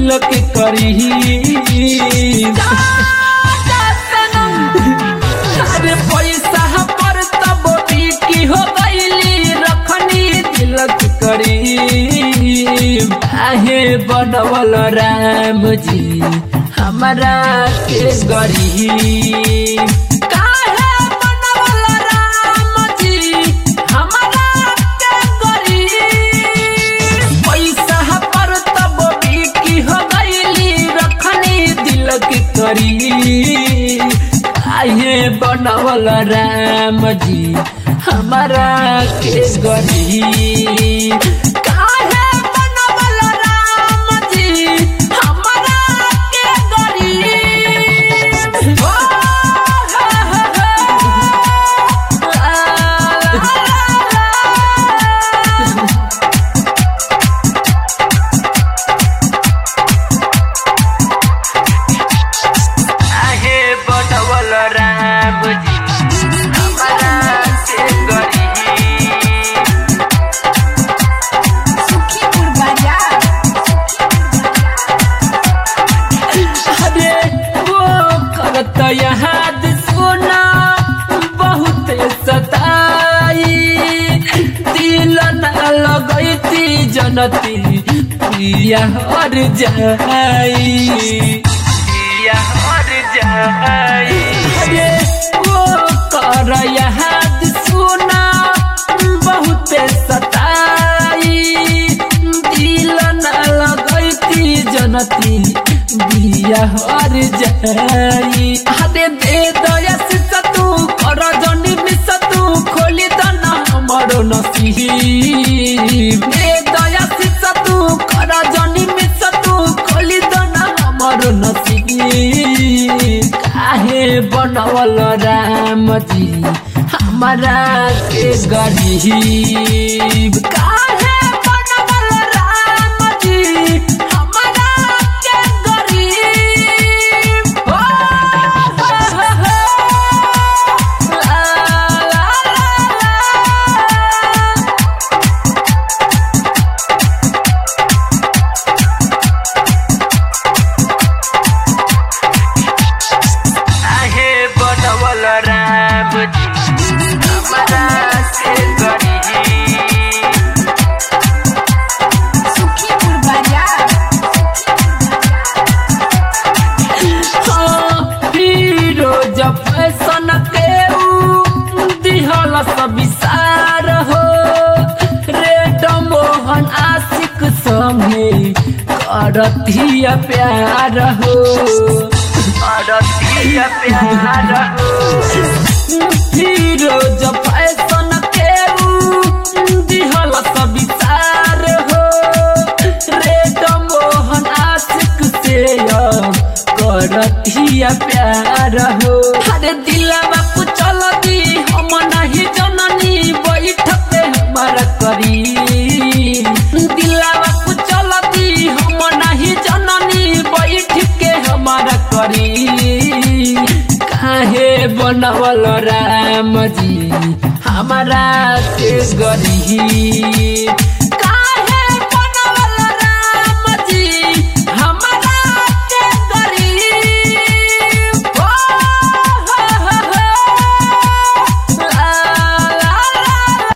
दिल के करीब अरे पैसा पर तब की हो गईली रखनी दिल के करीब आहे बनवल राम जी हमारा के गरीब काहे बनवल राम जी हमारा के गरीब पैसा पर तब की हो गईली रखनी दिल के करीब आये बनवल राम जी हमारा के गरीब काहे बनवल राम जी हमारा के गरीब ओ, हा, हा, हा, ला, ला, ला, ला। आहे बनवल राम जी हमारा के गरीब सुखीपुर बाजार अरे वो करत याद सुना बहुत सताई दिल न लगैती जनती पिया हर जाई पिया हर जाई अरे वो कर याद सुना बहुत सताई दिल न लगैती जनती बिया हर जाई हाथे दे दया सिस तू कर जनी मिस तू खोली दन हमरो नसीब दे दया सिस तू कर जनी मिस तू खोली दन हमरो नसीब काहे बनवल राम जी हमारा के गरीब काहे बनवल राम जी हमारा के गरीब ओ, हो, हो, हो, ला, ला, ला, ला। आहे बनवल राम जी हमारा के गरीब सुखीपुर बाजार फिरोज फैशन के ऊ दिहल सब विसार हो रेड मोहन आशिक संगे करतिया प्यार हो करतिया प्यार हो फिरोज फैशन के ऊ दिहल सब विसार हो रेड मोहन आशिक से अब करतिया प्यार हो अरे दिलवा कुचल दी हम नहीं जननी बैठक हमारा करी दिलवा कुचल दी हम नहीं जननी बैठ के हमारा करी काहे बनवल राम जी हमारा के गरीब